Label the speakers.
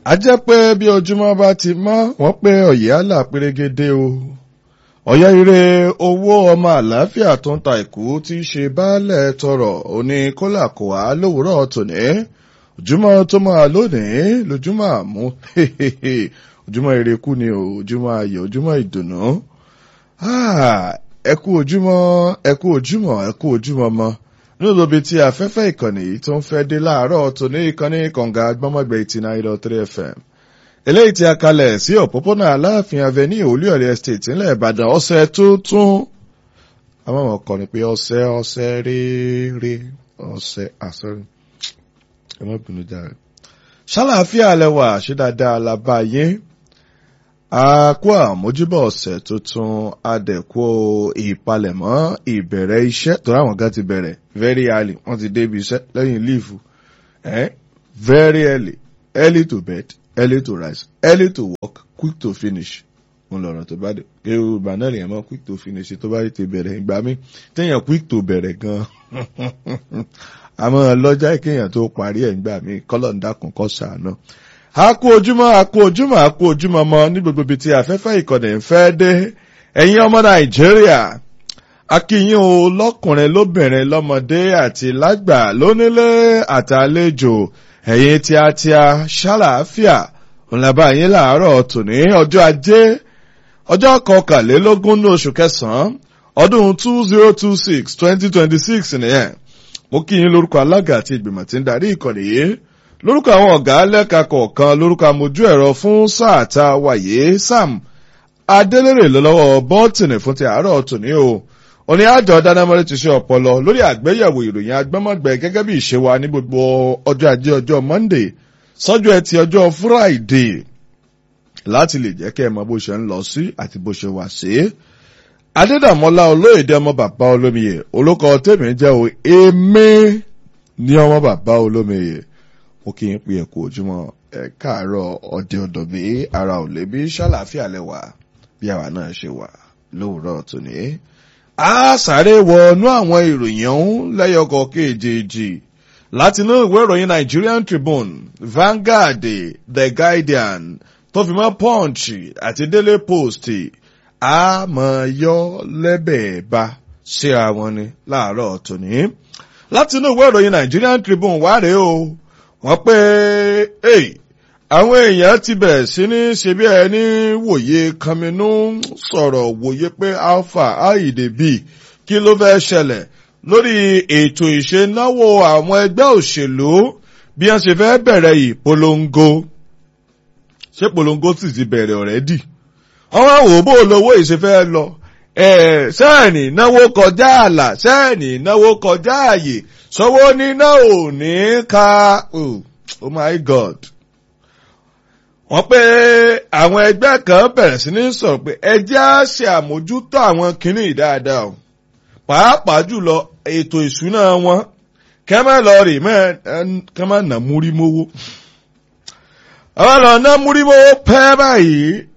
Speaker 1: a jẹ́ pé bí ojúmọ́ bá ti mọ́ wọ́n pé ọ̀yẹ́ àlà pérégedé o ọ̀yẹ́ ire owó ọmọ àlàáfíà tó ń ta ìkú tí í ṣe baálẹ̀ tọrọ òní kólà kò wá lówùúrọ̀ tòní ojúmọ́ tó máa lónìí lójúmọ́ àmú ojúmọ́ ire kú ni o ojúmọ́ ayọ̀ ojúmọ́ ìdùnnú ẹ kú ojúmọ́ ẹ kú ojúmọ́ ẹ kú ojúmọ́ mọ́ nínú ibi tí afẹ́fẹ́ ìkànnì yìí tó ń fẹ́ dé láàárọ̀ tó ní ìkànnì kànga gbọ́mọ̀gbẹ́ eighty nine dot three fm eléyìí tí a kalẹ̀ sí òpópónà aláàfin avenue olúyọ̀lẹ̀ estate ńlẹ̀ ìbàdàn ọ̀sẹ̀ tuntun àwọn ọmọ kọ́ ni pé ọ̀sẹ̀ ọ̀sẹ̀ rere ọ̀sẹ̀ àsọ̀rọ̀ ẹ má bínú járe ṣàlàáfíà lẹwà ṣe dáadáa làbá yín àkó àmójúbọ̀ ọ̀sẹ̀ tuntun adẹ̀kó ìpalẹ̀mọ́ ìbẹ̀rẹ̀ iṣẹ́ tó ráwọn gan ti bẹ̀rẹ̀ very early wọ́n ti débi iṣẹ́ lẹ́yìn leave eh? very early early to bed early to rise early to work quick to finish mo lọ̀rọ̀ tó bá dé yorùbá náà lè mọ́ quick to finish tó bá ti bẹ̀rẹ̀ ìgbà mi téèyàn quick to bẹ̀rẹ̀ gan àmọ́ lọ́jà kéèyàn tó parí ẹ̀ ìgbà mi kọ́lọ̀ ń dákun kọ́ sàánú a kú ojúmọ́ a kú ojúmọ́ a kú ojúmọ́ mọ́ ní gbogbo ibi tí afẹ́fẹ́ ìkọ̀dẹ̀ ń fẹ́ dé ẹ̀yin ọmọ nàìjíríà akíyín o lọ́kùnrin lóbìnrin lọ́mọdé àti lágbà lónílé àtàlejò ẹ̀yin tíátíá ṣàlàáfíà ńlábà yín làárọ̀ tòní ọjọ́ ajé ọjọ́ kọkànlélógún ní oṣù kẹsàn-án ọdún two zero two six twenty twenty six nìyẹn mo kí yín lórúkọ alága àti ìgbìmọ̀ tí ń darí ìkọ̀dẹ̀ yìí lórúkọ àwọn ọ̀gá lẹ́ka kọ̀ọ̀kan lórúkọ amójú ẹ̀rọ fún sáà tá a wáyé sam adélèrè lọ́wọ́ bọ́ọ̀tìnì fún ti àárọ̀ tòní o òní àjọ dánámọ́lẹ́ ti ṣe ọ̀pọ̀lọ lórí àgbéyẹ̀wò ìròyìn agbọ́mọ̀gbẹ́ gẹ́gẹ́ bí ìṣe wa ní gbogbo ọjọ́ ajé ọjọ́ monday sọ́jọ́ ẹtì ọjọ́ friday láti lè jẹ́ kẹ́ ẹ mọ bó ṣe ń lọ sí àti bó ṣe wà sí. adédàmọ́lá olóyèdè ọmọ bàbá olómiyè olókọ tèmi jẹ́ o èmi ní ọmọ bàbá olómiyè mo kí n pè ẹ kú ojúmọ́ ẹ káàárọ̀ ọdẹ ọdọ bí ara ò lè bí ṣàlàáfíà lẹwà bí àwa náà ṣe wà lówùúrọ̀ tòní. a sáré wọnú àwọn ìròyìn ọ̀hún lẹ́yọkọ̀ kejì láti inú ìwé ìròyìn Nigerian Tribune Vanguard The Guardian tó fi mọ́ Punch àti Daily Post a mọ̀ yọ lẹ́bẹ̀ẹ́ bá ṣé àwọn ni láàárọ̀ tòní. láti inú ìwé ìròyìn Nigerian Tribune wá rèé o wọ́n pé àwọn èèyàn ti bẹ̀rẹ̀ sí ní ṣe bí ẹni wòye kanminú sọ̀rọ̀ wòye pé alpha aidebi kí ló fẹ́ ṣẹlẹ̀ lórí ètò ìṣenáwó àwọn ẹgbẹ́ òṣèlú bí wọ́n ṣe fẹ́ bẹ̀rẹ̀ ìpolongo ṣé polongo sì ti bẹ̀rẹ̀ ọ̀rẹ́dì wọ́n wá wò bó lówó ìṣẹ́fẹ́ lọ sẹ́ẹ̀nì náwó kọjá àlà sẹ́ẹ̀nì náwó kọjá àyè sọ́wọ́ níná ò ní ka oh, oh my god. wọ́n pé àwọn ẹgbẹ́ kan bẹ̀rẹ̀ sí ní sọ̀rọ̀ pé ẹjẹ́ á ṣe àmójútó àwọn kìnnì dáadáa o pàápàá jùlọ ètò ìṣúná wọn kẹ́mẹ́ lọ rè mẹ́ kẹ́mẹ́ nà múrí mówó. àwọn lọ ná múrí mówó pẹ́ báyìí